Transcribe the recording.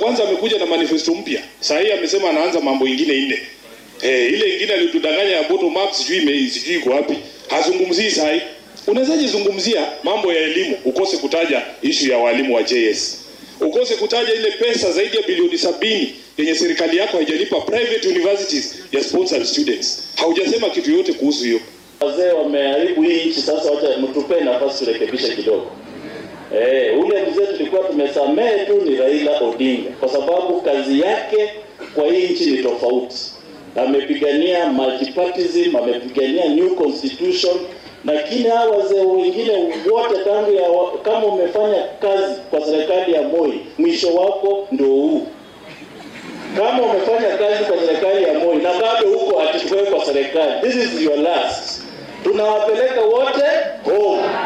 kwanza amekuja na manifesto mpya. Saa hii amesema anaanza mambo ingine nne. Eh, ile ingine alitudanganya ya bottom up sijui ime sijui iko wapi. Hazungumzii saa hii. Unawezaje zungumzia mambo ya elimu ukose kutaja issue ya walimu wa JS? Ukose kutaja ile pesa zaidi ya bilioni sabini yenye serikali yako haijalipa private universities ya sponsored students. Haujasema kitu yote kuhusu hiyo. Wazee wameharibu hii nchi, sasa wacha mtupe nafasi turekebishe kidogo. Eh, ule mzee tulikuwa tumesamehe tu ni Raila Odinga kwa sababu kazi yake kwa hii nchi ni tofauti. Amepigania multipartyism, amepigania new constitution, lakini hawa wazee wengine wote tangu ya wa, kama umefanya kazi kwa serikali ya Moi, mwisho wako ndio huu. Kama umefanya kazi kwa serikali ya Moi na bado huko atichukue kwa serikali, this is your last. Tunawapeleka wote home.